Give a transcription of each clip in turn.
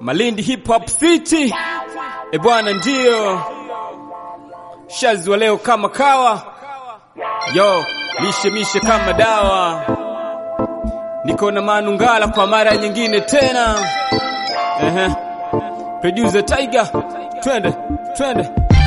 Malindi Hip Hop City. E bwana, ndio shazi wa leo kama kawa, yo mishe mishe kama dawa. Niko na Manungala kwa mara nyingine tena. Ehe, producer Tiger, twende twende.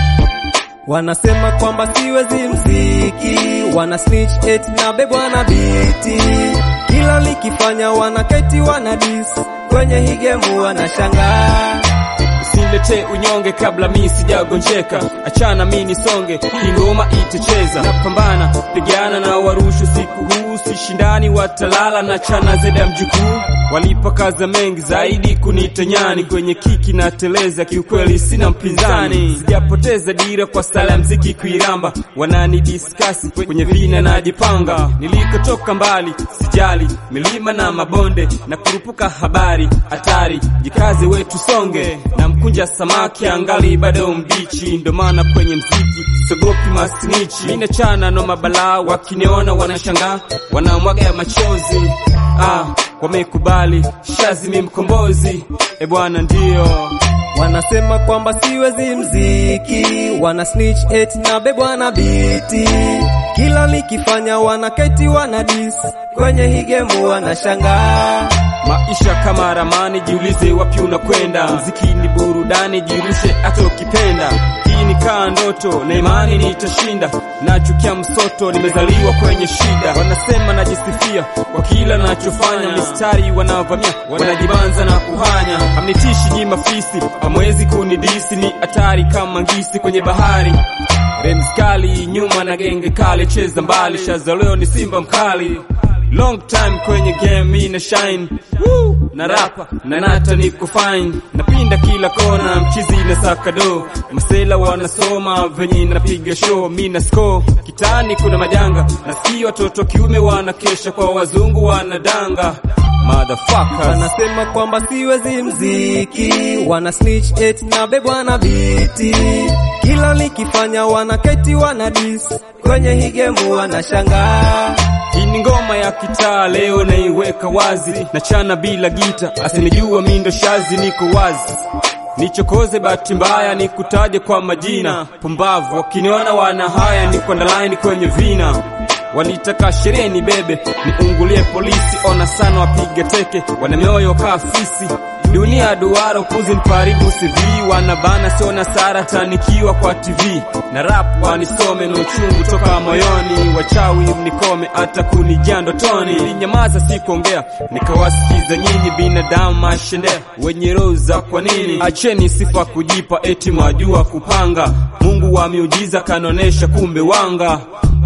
Wanasema kwamba siwezi mziki, wana snitch eti na bebwa na biti, kila likifanya wanaketi wana dis kwenye hii game wanashangaa. Usinilete unyonge kabla mi sijagonjeka, achana mi nisonge, ingoma itacheza. Napambana pigana na warushu siku huu, sishindani watalala na chana zeda mjukuu. Walipakaza mengi zaidi kunita nyani, kwenye kiki na teleza, kiukweli sina mpinzani. Sijapoteza dira kwa stala ya mziki kuiramba, wanani diskasi kwenye vina najipanga. Nilikotoka mbali sijali, milima na mabonde na kurupuka habari hatari, jikaze wetu songe na mkunja samaki angali bado mbichi, ndo maana kwenye mziki sogopi masnichi. Mina chana no mabalaa, wakiniona wanashangaa, wanamwaga ya machozi. Ah, wamekubali shazi mi mkombozi, e bwana ndio Wanasema kwamba siwezi mziki, wana snitch eti na bebwa na biti, kila likifanya wanaketi wana dis kwenye hii game wanashangaa. Maisha kama ramani, jiulize wapi unakwenda. Mziki ni burudani, jirushe hata ukipenda. Hii ni kaa ndoto na imani nitashinda. Nachukia msoto, nimezaliwa kwenye shida. Wanasema najisifia kwa kila nachofanya, mistari wanavamia, wanajibanza na kuhanya. Hamnitishi nyi mafisi, hamwezi kunidisi, ni hatari kama ngisi kwenye bahari. Rems kali nyuma na genge kali, cheza mbali, shaza leo ni simba mkali. Long time kwenye game mi na shine Woo! na rapa na nata niko fine napinda kila kona mchizi na sakado masela wanasoma venye napiga show mi na score kitani kuna majanga nasikia watoto kiume wanakesha kwa wazungu wanadanga motherfuckers Wanasema kwamba siwezi mziki, wana snitch eti na bebwa na biti, kila likifanya wanaketi wana dis kwenye hii game wanashangaa. Hii ni ngoma ya kitaa leo naiweka wazi, na chana bila gita, asinijua mi ndo shazi, niko wazi nichokoze bahati mbaya nikutaje kwa majina pumbavu, wakiniona wana haya, niko ndalaini kwenye vina Walitaka sherehe ni bebe niungulie polisi, ona sana wapiga teke, wana mioyo kaa fisi. Dunia duara upuzi mparibu CV, wanabana sio na sara tanikiwa kwa TV na rap wanisome na uchungu toka moyoni, wachawi mnikome hata kunijia ndotoni. Nilinyamaza sikuongea, nikawasikiza nyinyi binadamu mashendea wenye roho za kwa nini. Acheni sifa kujipa eti mwajua kupanga, Mungu wa miujiza kanonesha kumbe wanga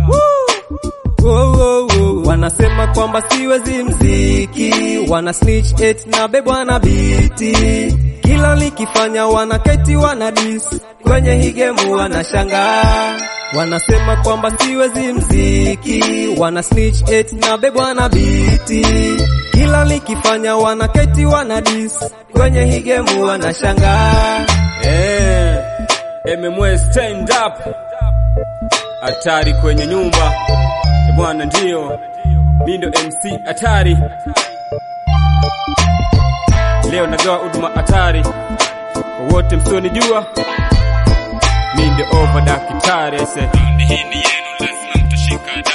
Wow, wow, wow. Wanasema kwamba siwezi mziki, wana snitch eti na bebwa na biti, kila likifanya wanaketi wana dis kwenye hii game wanashangaa. Wanasema kwamba siwezi mziki, wana snitch eti na bebwa na biti, kila likifanya wanaketi wana dis kwenye hii game wanashangaa. Eh, MMW stand up, hatari kwenye nyumba e bwana, ndio mi ndo MC hatari. Leo nagawa huduma hatari kwa wote msionijua, mi ndio over dakitari ese. Hii ni yenu, lazima mtashika